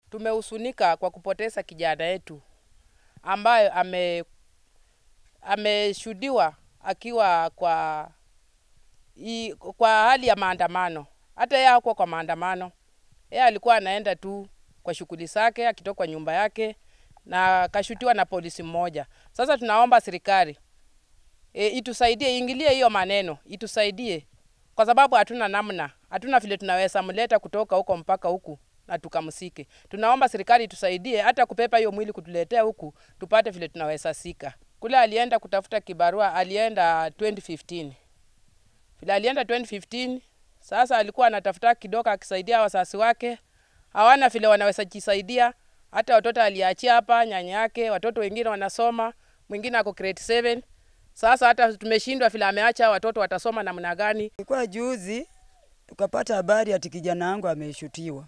Tumehusunika kwa kupoteza kijana yetu ambayo ame ameshuhudiwa akiwa kwa i, kwa hali ya maandamano. Hata yeye hakuwa kwa maandamano, yeye alikuwa anaenda tu kwa shughuli zake akitoka kwa nyumba yake na akashutiwa na polisi mmoja. Sasa tunaomba serikali e, itusaidie, iingilie hiyo maneno, itusaidie kwa sababu hatuna namna, hatuna vile tunaweza mleta kutoka huko mpaka huku na tukamsike. Tunaomba serikali itusaidie hata kupepa hiyo mwili kutuletea huku tupate vile tunaweza sika. Kule alienda kutafuta kibarua, alienda 2015 vile alienda 2015. Sasa alikuwa anatafuta kidogo akisaidia wazazi wake, hawana vile wanaweza jisaidia. Hata watoto aliachia hapa nyanya yake, watoto wengine wanasoma, mwingine ako grade 7. Sasa hata tumeshindwa vile ameacha watoto watasoma namna gani. Ilikuwa juzi tukapata habari ati kijana wangu ameshutiwa.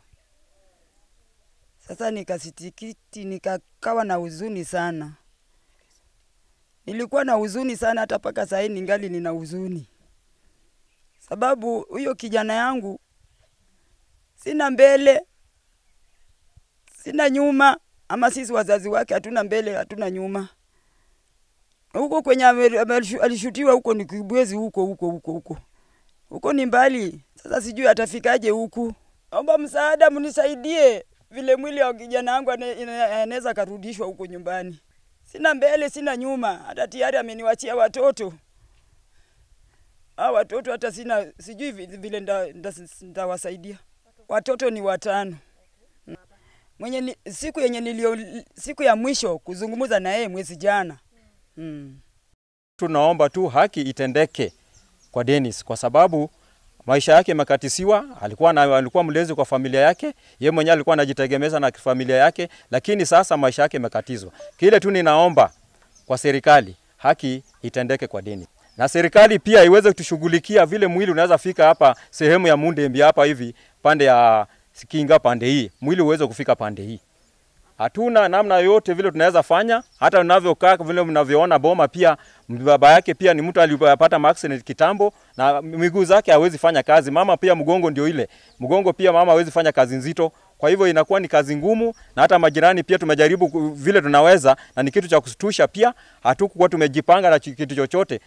Sasa nikasitikiti, nikakawa na huzuni sana. Nilikuwa na huzuni sana, hata mpaka saa hii ningali nina huzuni, sababu huyo kijana yangu sina mbele, sina nyuma, ama sisi wazazi wake hatuna mbele, hatuna nyuma. Huko kwenye ame- ame- alishutiwa huko ni Kibwezi, huko huko huko huko huko ni mbali. Sasa sijui atafikaje huku. Naomba msaada, mnisaidie vile mwili wa kijana wangu ane- ina- anaweza karudishwa huko nyumbani. Sina mbele, sina nyuma, hata tayari ameniwachia watoto. Hao watoto hata sina, sijui vi- vile nda- nda- ndawasaidia. Watoto ni watano. Mwenye ni, siku yenye nilio, siku ya mwisho kuzungumza na yeye mwezi jana mm. Tunaomba tu haki itendeke kwa Dennis kwa sababu maisha yake yamekatisiwa. Alikuwa na, alikuwa mlezi kwa familia yake, yeye mwenyewe alikuwa anajitegemeza na familia yake, lakini sasa maisha yake yamekatizwa. Kile tu ninaomba kwa serikali, haki itendeke kwa Dennis na serikali pia iweze kutushughulikia vile mwili unaweza fika hapa sehemu ya Mundembi hapa hivi pande ya Sikinga pande hii, mwili uweze kufika pande hii hatuna namna yoyote vile tunaweza fanya. Hata unavyokaa vile mnavyoona Boma, pia baba yake pia ni mtu aliyepata accident kitambo, na miguu zake hawezi fanya kazi. Mama pia mgongo ndio ile mgongo, pia mama hawezi fanya kazi nzito, kwa hivyo inakuwa ni kazi ngumu, na hata majirani pia tumejaribu ku- vile tunaweza, na ni kitu cha kushtusha pia. Hatukuwa tumejipanga na chi- kitu chochote.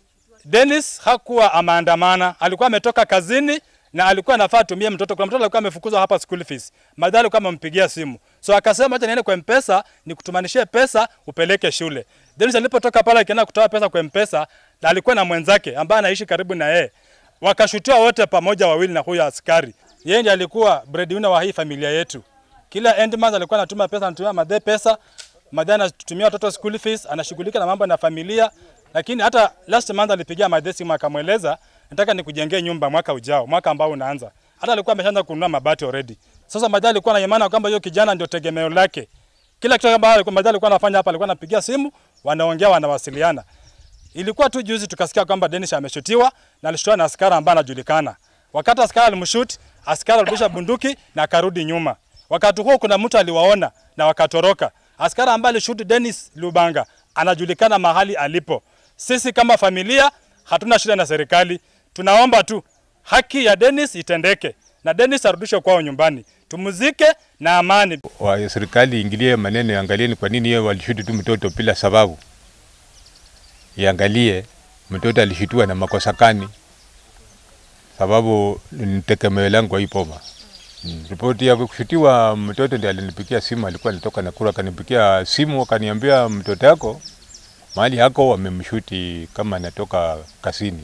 Dennis hakuwa ameandamana, alikuwa ametoka kazini na alikuwa anafaa atumie mtoto. Kuna mtoto alikuwa amefukuzwa hapa school fees, madhali alikuwa amempigia simu, so akasema acha niende kwa mpesa nikutumanishie pesa upeleke shule. Dennis alipotoka pale akienda kutoa pesa kwa mpesa, na alikuwa na mwenzake ambaye anaishi karibu na yeye, wakashutiwa wote pamoja wawili na huyo askari. Yeye ndiye alikuwa breadwinner wa hii familia yetu. Kila end month alikuwa anatuma pesa, anatumia madhe pesa, madhe anatumia watoto school fees, anashughulika na mambo na familia. Lakini hata last month alipigia madhe simu akamweleza, nataka nikujengee nyumba mwaka ujao, mwaka ambao unaanza. Hata alikuwa ameshaanza kununua mabati already. Sasa madhe alikuwa na imani kwamba hiyo kijana ndio tegemeo lake. Kila kitu ambacho madhe alikuwa anafanya hapa, alikuwa anapigia simu, wanaongea, wanawasiliana. Ilikuwa tu juzi tukasikia kwamba Dennis ameshutiwa na alishutiwa na askari ambaye anajulikana. Wakati askari alimshoot, askari alirudisha bunduki na akarudi nyuma. Wakati huo kuna mtu aliwaona na wakatoroka. Askari ambaye alishoot Dennis Lubanga anajulikana mahali alipo. Sisi kama familia hatuna shida na serikali, tunaomba tu haki ya Dennis itendeke na Dennis arudishwe kwao nyumbani, tumuzike na amani. wa serikali ingilie maneno, iangalie ni kwa nini yeye walishuti tu mtoto bila sababu, iangalie mtoto alishutiwa na makosa gani, sababu ni tegemeo langu kwa hii Boma. Mm. Ripoti ya kushutiwa mtoto ndiye alinipigia simu, alikuwa alitoka Nakuru, akanipigia simu akaniambia, mtoto yako mahali yako wamemshuti kama anatoka kasini.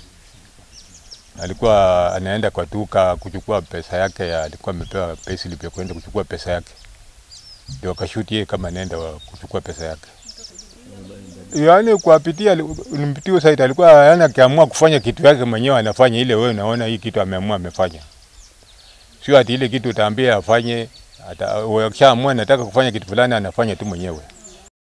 Alikuwa anaenda kwa duka kuchukua pesa yake, ya, alikuwa amepewa payslip ya kwenda kuchukua pesa yake, ndio akashuti yeye kama anaenda wa- kuchukua pesa yake. Yaani kuwapitia nimpitia site, alikuwa yani akiamua kufanya kitu yake mwenyewe anafanya ile, wewe unaona hii kitu ameamua amefanya, sio ati ile kitu utaambia afanye, ata- akishaamua nataka kufanya kitu fulani anafanya tu mwenyewe.